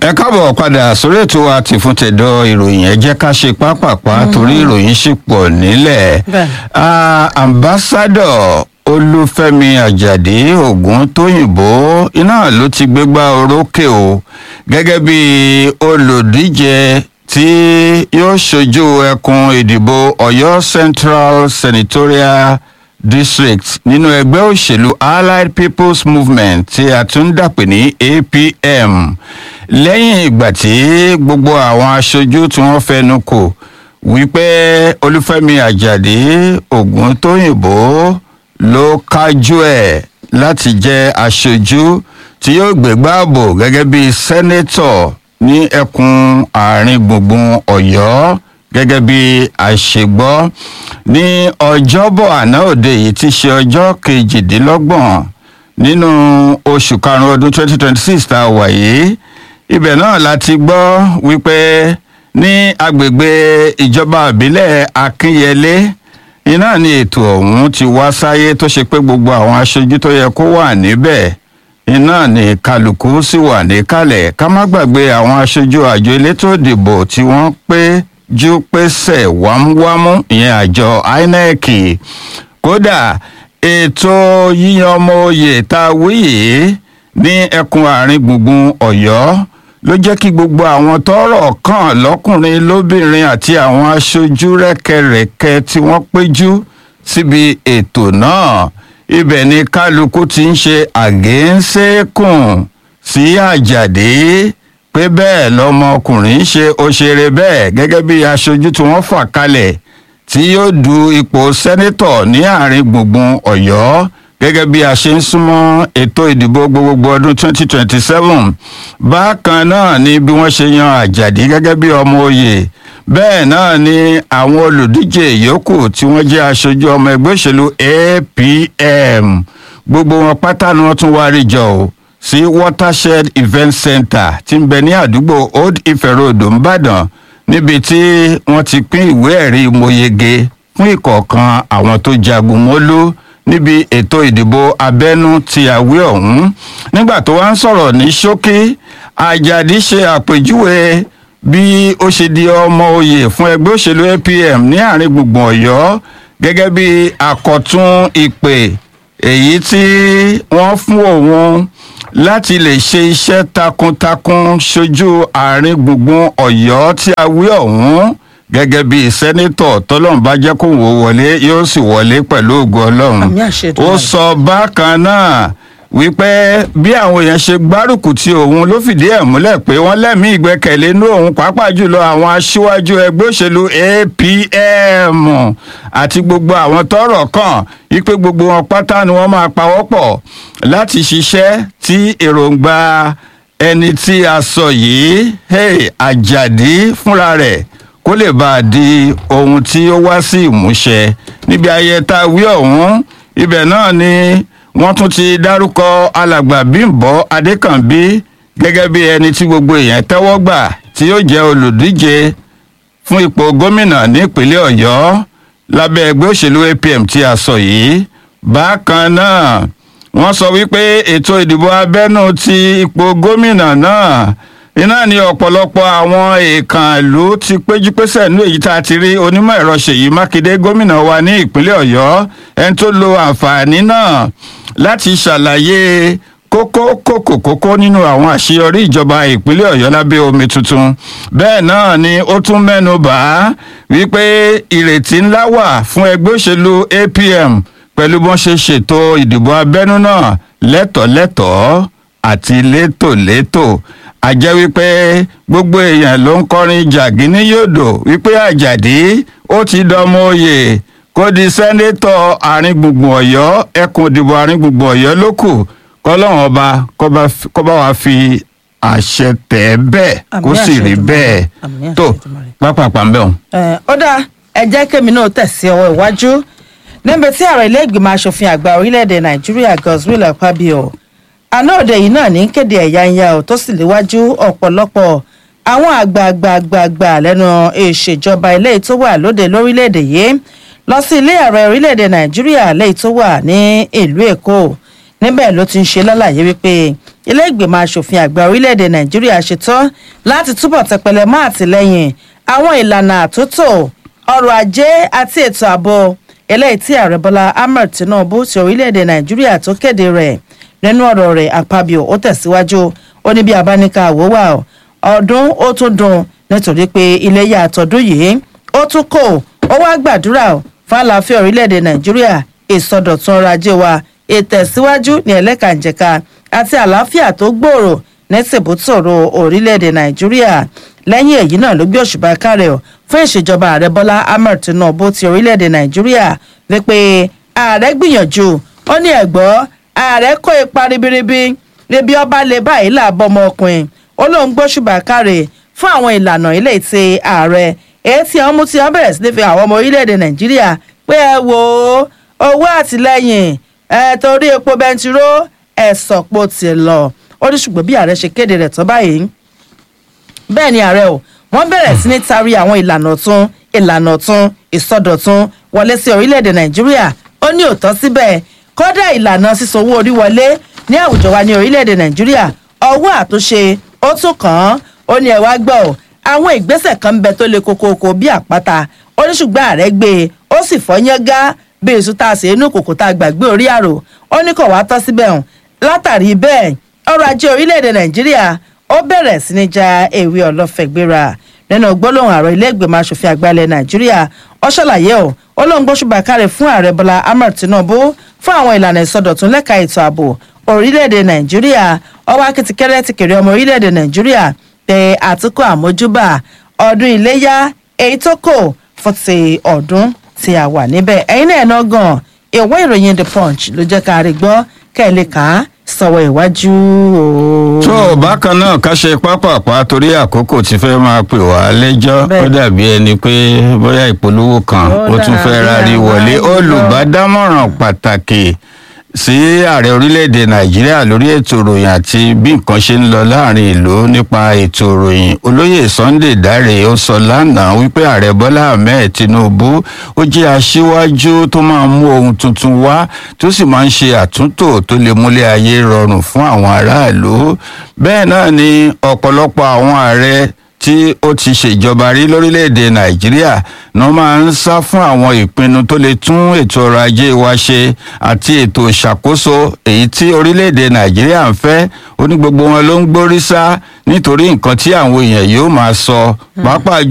ẹ káàbọ̀ padà sórí ètò àti fún tẹ̀dọ̀ ìròyìn ẹ jẹ́ ká ṣe pápápá torí ìròyìn ṣì pọ̀ nílẹ̀ Bẹ́ẹ̀. Ah, ambassadọ̀ olúfẹ́mi àjàdí ògúntóyìnbó iná ló ti gbégbá orókè o gẹ́gẹ́ bí olùdíje tí yóò ṣojú ẹkùn ìdìbò ọ̀yọ́ central senatorial district nínú ẹgbẹ́ òṣèlú allied people's movement tí a tún dàpè ní apm lẹ́yìn ìgbà tí gbogbo àwọn aṣojú tí wọ́n fẹnu kò wípé olúfẹ́mi àjàdí ògúntóyìnbó ló kájú ẹ̀ láti jẹ́ aṣojú tí yóò gbégbá ààbò gẹ́gẹ́ bí sẹ́nẹ́tọ̀ ní ẹkùn àárín gbùngbùn ọ̀yọ́ gẹ́gẹ́ bí àṣegbọ́ ní ọjọ́bọ̀ àná òde yìí ti ṣe ọjọ́ kejìdínlọ́gbọ̀n nínú oṣù karùn-ún ọdún 2026 tá a wà yìí ibẹ̀ náà la ti gbọ́ wípé ní agbègbè ìjọba ìbílẹ̀ akínyẹlé iná ni ètò ọ̀hún ti wá sáyé tó ṣe pé gbogbo àwọn aṣojú tó yẹ kó wà níbẹ̀ iná ni kálukú sì wà níkàlẹ̀ ká má gbàgbé àwọn aṣojú àjọ elétò ìdìbò tí wọ́n pé jú pésẹ̀ wámúwámú ìyẹn àjọ inec kódà ètò yíyan ọmọ oyè tá a wí yìí ní ẹkùn àárín gbùngbùn ọ̀yọ́ ló jẹ́ kí gbogbo àwọn tọ́rọ̀ kàn lọ́kùnrin lóbìnrin àti àwọn aṣojú rẹ́kẹrẹ́kẹ tí wọ́n péjú síbi ètò náà ibẹ̀ ni kálukú ti ń ṣe àgéńsékùn sí àjàdé pé bẹ́ẹ̀ lọmọkùnrin ṣe òṣèré bẹ́ẹ̀ gẹ́gẹ́ bí aṣojú tí wọ́n fà kalẹ̀ tí yóò du ipò sẹ́nítọ̀ ní àárín gbùngbùn ọ̀yọ́ gẹ́gẹ́ bí a ṣe ń súnmọ́ ètò ìdìbò gbogbogbò ọdún 2027 bákan náà ni bí wọ́n ṣe yan àjàdí gẹ́gẹ́ bí ọmọ oyè bẹ́ẹ̀ náà ni àwọn olùdíje yòókù tí wọ́n jẹ́ aṣojú ọmọ ẹgbẹ́ òṣèlú apm gbogbo wọn pátá ni wọ́n tún wá rí jọ o sí watershed event center tí ń bẹ ní àdúgbò old ife road nìbàdàn níbi tí wọ́n ti pín ìwé ẹ̀rí mọ̀yege fún ìkọ̀ọ̀kan àwọn tó jagun mọ́lú níbi ètò ìdìbò abẹ́nú ti àwé ọ̀hún nígbà tó wá ń sọ̀rọ̀ ní ṣókí àjàdí ṣe àpèjúwe bí ó ṣe di ọmọ oyè fún ẹgbẹ́ òṣèlú apm ní àárín gbùngbùn ọ̀yọ́ gẹ́gẹ́ bí àkọ́tún ìpè èyí tí wọ́n fún òun láti lè ṣe iṣẹ́ takuntakun ṣojú àárín gbùngbùn ọ̀yọ́ tí a wí ọ̀hún gẹ́gẹ́ bí sẹ́nitọ̀ tọ́lọ́run bá jẹ́ kó wò wọlé yóò sì wọlé pẹ̀lú ògo ọlọ́run Àmì àṣẹ ó Èdùmàrè. sọ bákan náà wípé bí àwọn èèyàn ṣe gbárùkù ti òun ló fìdí ẹ̀ múlẹ̀ pé wọ́n lẹ́mìí ìgbẹ́kẹ̀lé inú òun pàápàá jùlọ àwọn aṣíwájú ẹgbẹ́ òṣèlú apm àti gbogbo àwọn tọ́rọ̀ kàn wípé gbogbo wọn pátá ni wọ́n máa pawọ́pọ̀ láti ṣiṣẹ́ tí èròǹgbà ẹni tí a sọ yìí hey, àjàdí fúnra rẹ̀ kó lè bá a di ohun tí ó wá sí ìmúṣẹ níbi ayẹyẹ tá a wí ọ̀hún ibẹ̀ náà ni wọ́n tún ti dárúkọ alàgbà bímbọ adékànbí gẹ́gẹ́ bí ẹni tí gbogbo èèyàn tẹ́wọ́ gbà tí yóò jẹ́ olùdíje fún ipò gómìnà nípínlẹ̀ ọ̀yọ́ lábẹ́ ẹgbẹ́ òṣèlú apm tí a sọ yìí bákan náà wọ́n sọ wípé ètò ìdìbò abẹ́nú ti ipò gómìnà náà iná ni ọ̀pọ̀lọpọ̀ àwọn èèkàn ìlú ti péjúpésẹ̀ nínú èyí tá a ti rí onímọ̀ ẹ̀rọ ṣèyí mákindé gómìnà wa ní ìpínlẹ̀ ọ̀yọ́ ẹni tó lo àǹfààní náà láti ṣàlàyé kókó kókó kókó nínú àwọn àṣeyọrí ìjọba ìpínlẹ̀ ọ̀yọ́ lábẹ́ omi tuntun bẹ́ẹ̀ náà ni ó tún mẹ́nu bà á wípé ìrètí ńlá wà fún ẹgbẹ́ òṣèlú apm pẹ̀lú bọ́n ṣe ṣètò ìdìbò abẹ́nú náà lẹ́tọ̀ọ́lẹ́tọ̀ọ́ àti létòlétò àjẹ́ wípé gbogbo èèyàn ló ń kọrin jàgínní yòdò wípé àjàdí ó ti dọmọ oyè kó di sẹ́ńdẹ́tọ̀ àárín gbùngbùn ọ̀yọ́ ẹkùn ìdìbò àárín gbùngbùn ọ̀yọ́ ló kù kọ́lọ́run ọba kó bá fi- kó bá wa fi àṣẹ tẹ̀ ẹ́ bẹ́ẹ̀ Àmì kó sì àṣẹ rí Èdùmàrè. bẹ́ẹ̀ Àmì àṣẹ tó Èdùmàrè. pápápá ń bẹ̀ wọ́n. Eh, ó dáa ẹ jẹ́ kémi náà tẹ̀sí ọwọ́ iwájú níbi tí ààrẹ ilé ìgbìmọ̀ asòfin àgbà orílẹ̀-èdè nàìjíríà godswill akpabio àná òde yìí náà ní kéde ẹ̀yà ń ya ò tó sì léwájú ọ̀pọ̀lọpọ̀ àwọn àgbààgbààgbà lẹ́nu ìṣèjọba ilé tó wà lóde lórílẹ̀-èdè yìí lọ sí ilé ààrẹ orílẹ̀-èdè nàìjíríà lẹ́yìn tó wà ní ìlú èkó níbẹ̀ ló ti ń ṣe lálàyé wípé ilé ìgbìmọ̀ asòfin àgbà orílẹ̀-èdè nàìjíríà ṣetán láti túbọ̀ tẹpẹlẹ mọ́ àtìlẹ́yìn àwọn ìlànà àtúntò ọrọ̀ ajé àti ètò ààbò eléyìí tí ààrẹ bọ́lá ahmed tinubu ti orílẹ̀-èdè nàìjíríà tó kéde rẹ̀ nínú ọ̀rọ̀ rẹ̀ àpabio ó tẹ̀síwájú ó ní bí abáníkà àwòwà ọdún ó tún dùn nítorí pé iléyà àtọ̀dún yìí ó tún kò ó wá gbàdúrà fún àlàáfíà orílẹ̀-èdè nàìjíríà ìsọdọ̀tun ọrọ̀ ajé wa ìtẹ̀síwájú ní ẹlẹ́kànjẹ̀ka àti àlàáfíà tó gbòòrò ní tìbútòrò orílẹ̀-èdè nàìjíríà lẹ́yìn èyí náà ló gbé òṣùbà kárẹ̀ ọ̀ fún ìṣèjọba ààrẹ bọ́lá ahmed tinubu ti orílẹ̀-èdè nàìjíríà wípé ààrẹ gbìyànjú ó ní ẹ̀gbọ́ ààrẹ kó ipa ribiribi níbi ọba lè báyìí làbọ̀ ọmọkùnrin ó lóun gbóṣùbà kárẹ̀ fún àwọn ìlànà ilé tí ààrẹ èyí tí àwọn mú tí wọn bẹ̀rẹ̀ sí ní fi àwọn ọmọ orílẹ̀-èdè nàìjíríà pé ẹ wò ó owó àtìlẹ́yìn ẹ torí epo bẹntiró ẹ sọ̀pọ̀ ti lọ ó ní ṣùgbọ́n bí ààrẹ ṣe kéde rẹ̀ tán báyìí bẹ́ẹ̀ ni ààrẹ o wọ́n bẹ̀rẹ̀ sí ní taari àwọn ìlànà tún ìlànà tún ìsọdọ̀tun wọlé sí orílẹ̀-èdè nàìjíríà ó ní òótọ́ síbẹ̀ kódà ìlànà sísanwó orí wọlé ní àwùjọ wa ní orílẹ̀-èdè nàìjíríà ọwọ́ àtúnṣe ó tún kàn án ó ní ẹ wá gbọ́ ọ àwọn ìgbésẹ̀ kan ń bẹ tó le kokoko bí àpáta ó ní ṣùgbọ́n ààrẹ gbé e ó sì fọyán gá bí èso tá a ṣe inú kòkò tá a gbàgbé orí àrò ó ní kò wá tọ́ síbẹ̀ hàn látàrí bẹ́ẹ̀ ọrọ̀ ajé orílẹ̀-èdè nàìjíríà ó bẹ̀rẹ̀ sí ní ja ewé ọlọ́fẹ̀gbéra nínú gbólóhùn ààrẹ ilé ìgbìmọ̀ asòfin àgbà ilẹ̀ nàìjíríà ó ṣàlàyé o ó lóun gbóṣùbà kárẹ̀ fún ààrẹ bọ́lá ahmed tinubu fún àwọn ìlànà ìsọdọ̀tun lẹ́ka ètò ààbò orílẹ̀-èdè nàìjíríà ọwọ́ akitikkẹ́rẹ́ ti kéré ọmọ orílẹ̀-èdè nàìjíríà tẹ àtúkọ̀ àmójúbà ọdún iléyà èyí tó kò fún ti ọdún tí a wà níbẹ̀ ẹ̀yin náà náà gan ìwé ìròyìn the punch ló jẹ́ ká rí gbọ́ kẹ́ ẹ lè kà á sọ̀wọ́ ìwájú o. tó bákan náà ká ṣe pápápá torí àkókò tí fẹ́ máa pè wá lẹ́jọ́ Bẹ́ẹ̀. ó dàbí ẹni pé bóyá ìpolówó kan Ó ó tún fẹ́ dàbí rárí àwọn wọlé àwùjọ. olùbádámọ̀ràn pàtàkì sí ààrẹ orílẹ̀-èdè nàìjíríà lórí ètò ìròyìn àti bí nǹkan ṣe ń lọ láàrin ìlú nípa ètò ìròyìn olóyè sunday dáre ó sọ lánàá wípé ààrẹ bọ́lá ahmed tinubu ó jẹ́ aṣíwájú tó máa mú ohun tuntun wá tó sì máa ń ṣe àtúntò tó lè múlẹ̀ ayé rọrùn fún àwọn aráàlú bẹ́ẹ̀ náà ni ọ̀pọ̀lọpọ̀ àwọn ààrẹ tí ó ti ṣèjọba rí lórílẹ̀‐èdè nàìjíríà ní wọ́n máa ń sá fún àwọn ìpinnu tó lè tún ètò ọrọ̀ ajé wa ṣe àti ètò ìṣàkóso èyí tí orílẹ̀‐èdè nàìjíríà ń fẹ́ ó ní gbogbo wọn ló ń gbórí sá nítorí nǹkan tí àwọn èèyàn yóò máa sọ pàápàá